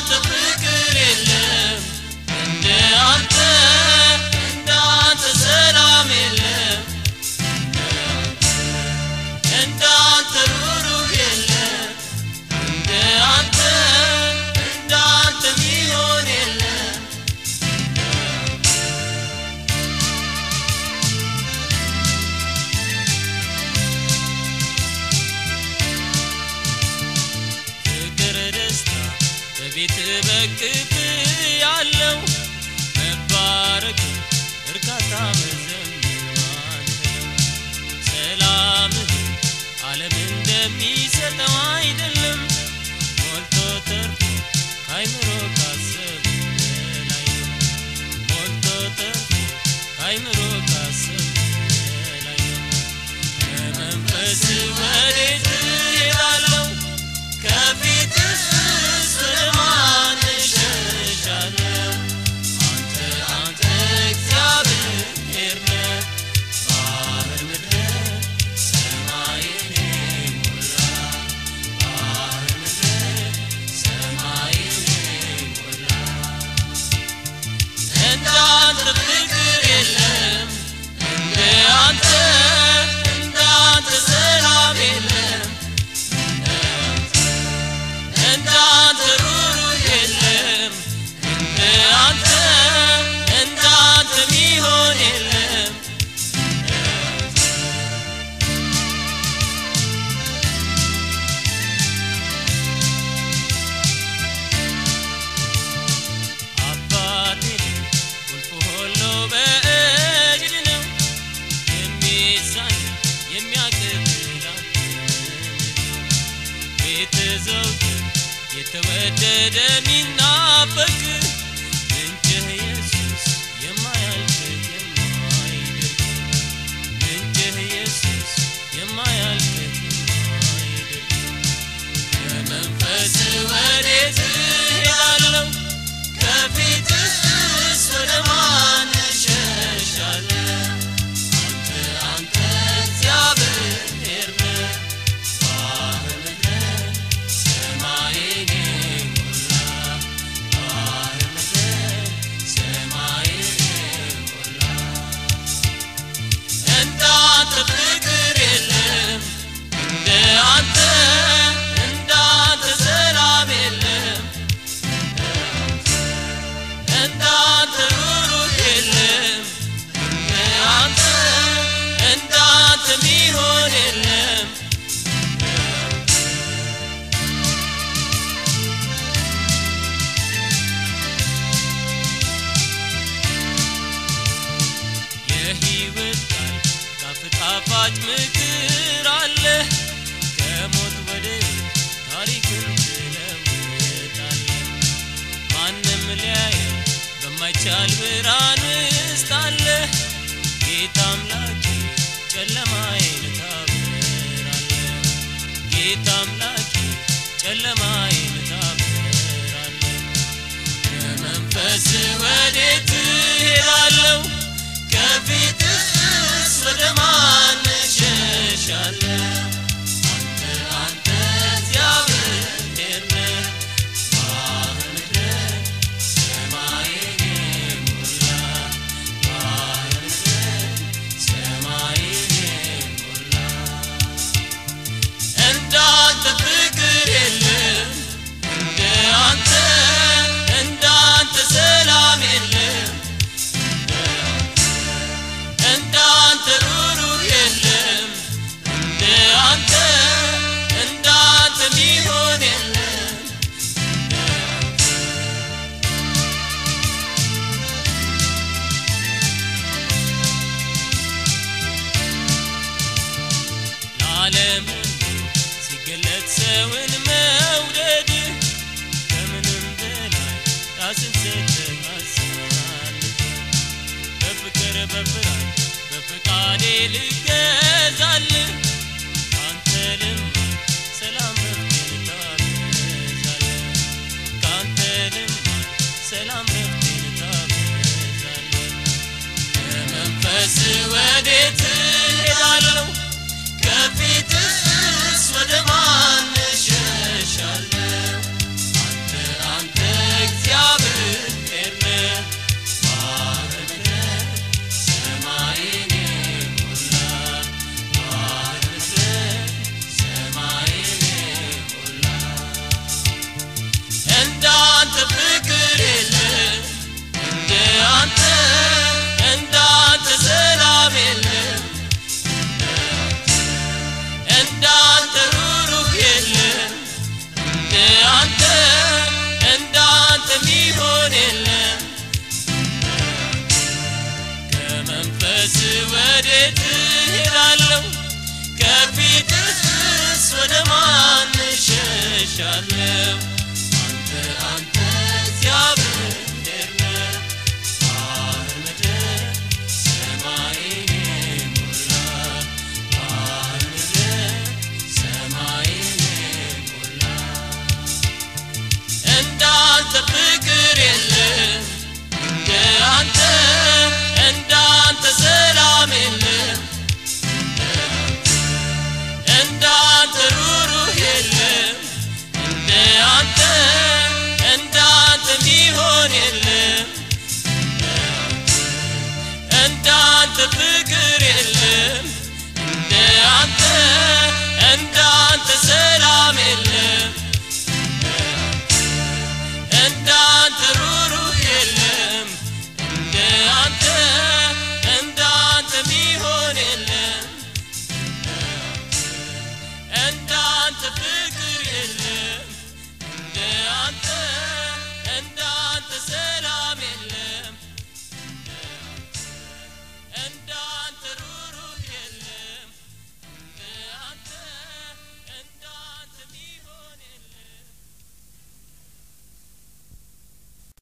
አንተ ፍቅር የለም እንደ አንተ እንደ አንተ ሰላም የለም እንደ አንተ ሩሩህ የለም እንደ አንተ እንደ አንተ ሚሆን የለም ፍቅር ደስታ በቤት በቅፍ ያለው መባረክ እርካታ መዘምር አንተ ነው። ሰላምህ ዓለም እንደሚሰጠው አይደለም ሞልቶ ተርፎ ካይምሮ ካሰቡ በላይ ነው ሞልቶ ተርፎ ካይምሮ ካሰቡ በላይ ነው ከመንፈስ ወዴት እሄዳለሁ ከፊትስ ወደ ማን እሸሻለሁ አንተ አንተ እግዚአብሔር ነህ ባህር ምድር ሰማይን ሞላ ባህር ምድር ሰማይን ሞላ እንደ አንተ ፍቅር የለም እንደ አንተ እንደ አንተ ሰላም የለም እንደ አንተ ሩሩህ የለም እንደ አንተ እንደ አንተ ሚሆን የለም አባቴ ቁልፍ ሁሉ በእጅህ ነው የሚሳን የሚያቅብል ቤት ዘውትር የተወደደ ሚናፈቅ ምንጭህ ኢየሱስ የማያልቅ የማይደርግ ምንጭህ ኢየሱስ የማያልቅ የማይደርግ ከመንፈስ ወዴት እሄዳለሁ ከፊትስ ወደ ማን እሸሻለሁ አንተ አንተ እግዚአብሔር ነህ ባህር ምድር ሰማይን ሞላ ባህር ምድር ሰማይን ሞላ እንደ አንተ ፍቅር የለም እንደ አንተ እንደ አንተ ሰላም የለም እንደ አንተ ሩሩህ የለም እንደ አንተ እንደ አንተ ሚሆን የለም የህይወት ቃል ጣፍ- ጣፋጭ ምክር አለ ከሞት ወደ ሕይወት ታሪክን ትለውጣለ ማንም ሊያየው በማይቻል ብርሃን ውስጥ አለ ጌታ አምላኬ ጨለማዬን ታበራለ ጌታ አምላኬ ጨለማዬን ታበራለ ከመንፈስ ወዴት እሄዳለሁ ከፊትስ ወደ ማን እሸሻለሁ አንተ አንተ እግዚአብሔር ነህ ባህር ምድር ሰማይን ሞላ ባህር ምድር ሰማይን ሞላ እንደ አንተ ፍቅር የለም እንደ አንተ እንደ አንተ ሰላም የለም እንደ አንተ ሩሩህ የለም እንደ አንተ እንደ አንተ ሚሆን የለም ለዓለም ሁሉ ሲገለጥ ሰውን መውደድ ከምንም በላይ ራስን ሰጥተህ አሳልፈህ በፍቅር በፍራት በፍቃዴ ልገዛልህ ካንተ ልማር ሰላም ረፍቴን ታበዛለህ ካንተ ልማር ሰላም ረፍቴን ታበዛለህ ከመንፈስ ወዴት እሄዳለሁ ከፊትስ ወደ ማን እሸሻለሁ አንተ አንተ ከፊትህስ ወደ ማን እሸሻለሁ? አንተ አንተ እግዚአብሔር ነህ። ባህር ምድር ሰማይን የሞላ ባህር ምድር ሰማይን የሞላ እንዳንተ ፍቅር የለም እንደ አንተ